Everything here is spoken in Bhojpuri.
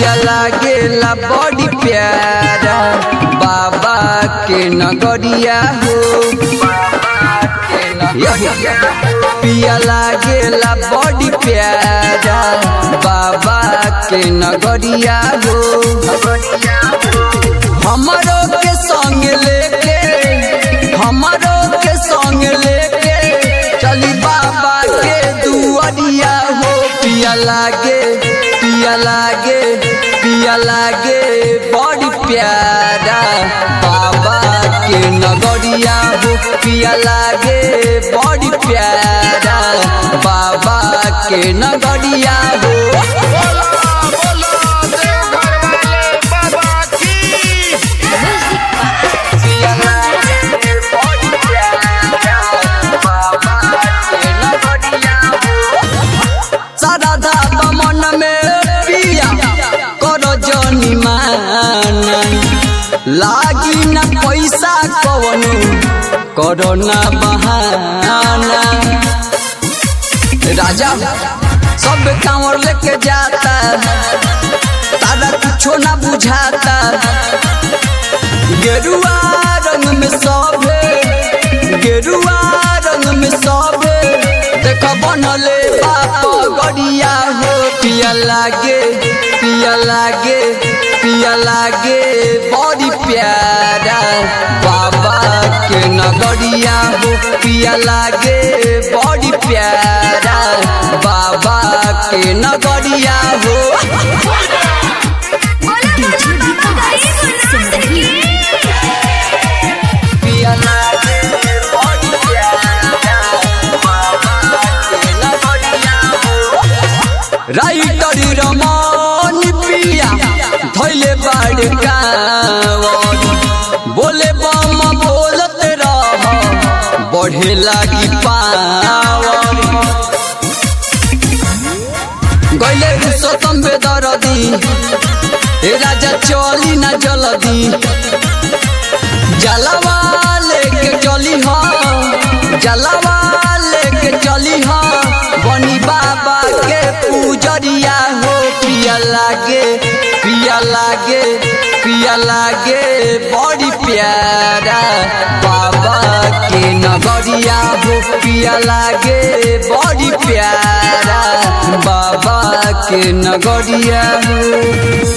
पिया लागेला बड़ी प्यारा बाबा के नगरिया हो पिया लागेला बड़ी प्यारा बाबा के नगरिया हो हमारो के संग लेके हमारो के संग लेके चली बाबा के दुआरिया हो पिया लागे पिया लागे पिया लागे बड़ी प्यारा बाबा के नगरिया हो पिया लागे बड़ी प्यारा बाबा के नगरिया हो बोलो देवघर वाले बाबा की पिया लागे बड़ी प्यारा बाबा के नगरिया हो सारा धाबा मन में पिया करो जनी माना लागी न पैसा कवनो करो ना बहाना राजा सब कांवर लेके जाता तारा कुछो ना बुझाता गेरुआ रंग में सभे गेरुआ रंग में सभे देख बनले बाप गड़िया हो पिया लागे पिया लागे पिया लागे बड़ी प्यारा बाबा के नगरिया हो पिया लागे बड़ी प्यारा बाबा के नगरिया हो डीजे विकास सिमरही पिया लागे बड़ी प्यारा बाबा के नगरिया हो राइटर रमन पिया धैले बाड़ कावन बोले बम बोलत रह बढ़े लागी पावन गैले पुरुषोत्तम बेदरदी हे राजा चली ना जल्दी जलवा लेके चली हा जलवा लेके चली हा बनी बाबा के पूजरिया हो पिया लागे पिया लागे पिया लागे बड़ी प्यारा बाबा के नगरिया हो पिया लागे बड़ी प्यारा बाबा के नगरिया हो